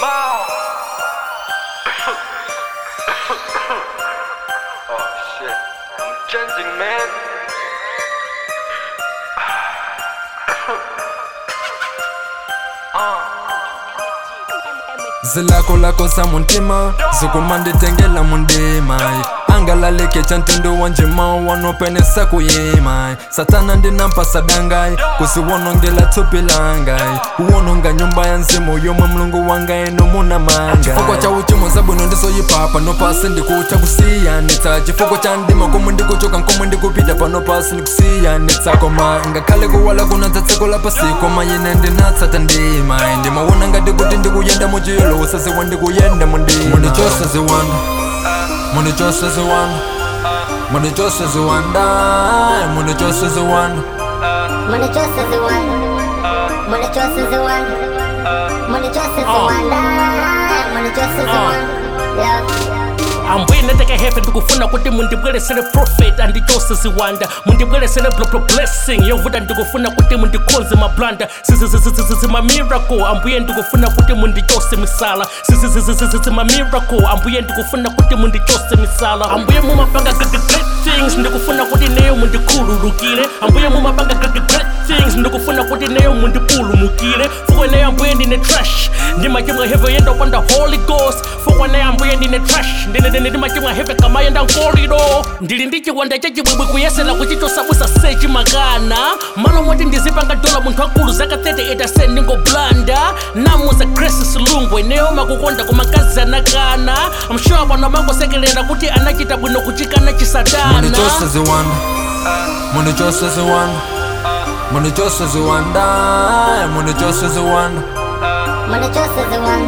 oh shit. I'm changing, man. zilako lako za muntima zikumanditengela mundima angalaleke cha ntundu wa njima wanopenesa kuyima satana ndinampasa dangai kuziwonongela thupi langai uwononga nyumba ya nzimu yomwe mlungu wangai nomuna manga chifukwa cha uchimo zabwino ndizoyipapa nopasi ndikucha kusiyanitsa chifukwa cha ndima komwe ndikuchoka nkomwe ndikupita pano pasi ndikusiyanitsa koma ngakhale kuwala kunadza tsiko lapasi koma yine ndinatsata ndima ndimawona ngati kuti ndikuyenda muchilo usaziwa ndikuyenda mundima mundichosa ziwanda mundichosa ziwanda mundichosa ziwanda mundichosa ziwanda Money just as a one. Money just as a one. Money just as a one. Money just as a one. Yeah. ambuye ndeteke hefe ndikufuna kuti mundibweresere profit andichose ziwanda mundibweresere blopo blessing yovuta ndikufuna kuti mundikhonze mablanda zimamiracle ambuye ndikufuna kuti mundichose misala zimamiracle ambuye ndikufuna kuti mundichose misala ambuye mumapanga great things ndikufuna kuti neyo mundikhululukire ambuye mumapanga great things ndikufuna kuti neyo mundipulumukire fukwe neyo ambuye ndine trash ndimachimwa heve yenda upanda holy ghost fukwe neyo ambuye ndine trash ndine ndine ndimachimwa heve kamayenda nkolido ndili ndi chiwanda chachibwibwi kuyesera kuchitosabusa sechi makana malo moti ndizipanga dola munthu akulu zaka 38 ase ndingoblanda namuza grace silungwe neyo makukonda kumakazi anakana amshuwa pano amangosekelera kuti anachita bwino kuchikana chisadana mundichosa ziwanda mundichosa ziwanda mundichosa ziwanda mundichosa ziwanda Money just as a one.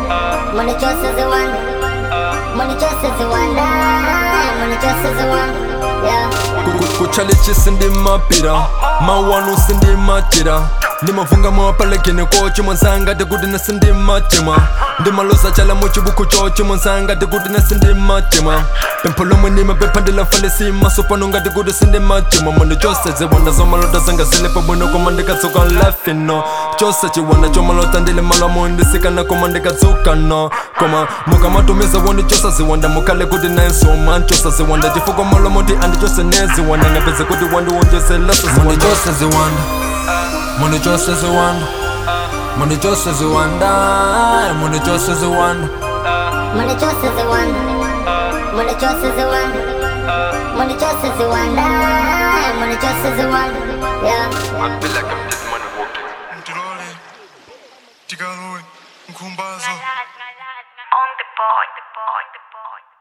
Money just as a one. Money just as a one. Money just as a one. Yeah. kuchalichi sindimapira mawanu sindimachira ndimavunga mwapalekene kochi mwansangati kuti nesindimachima ndimalosa chala muchibuku chochi mwansangati kuti nesindimachima pempho lomwe ndimapempha ndilafalesima sopano ngati kuti sindimachima mwandi chose ziwanda zomalota zanga zile pabwino koma ndikatsuka lafino chose chiwanda chomalota ndili malamo ndisikana koma ndikatsuka no koma mukamatumiza wondichosa ziwanda mukhale kuti naensoma anchosa ziwanda chifukwa malomo ndi andichose neziwanda ngapeze kuti wandiwonjezelaso ziwanda ziwanda mundichose ziwanda mundichose ziwanda mundichose ziwanda Money just as a one. Money just as a one. Money just as a one. Money just as a one. Yeah. I feel like I'm just money walking. mtilole tikalowe nkhumbazo On the board, the board, the board.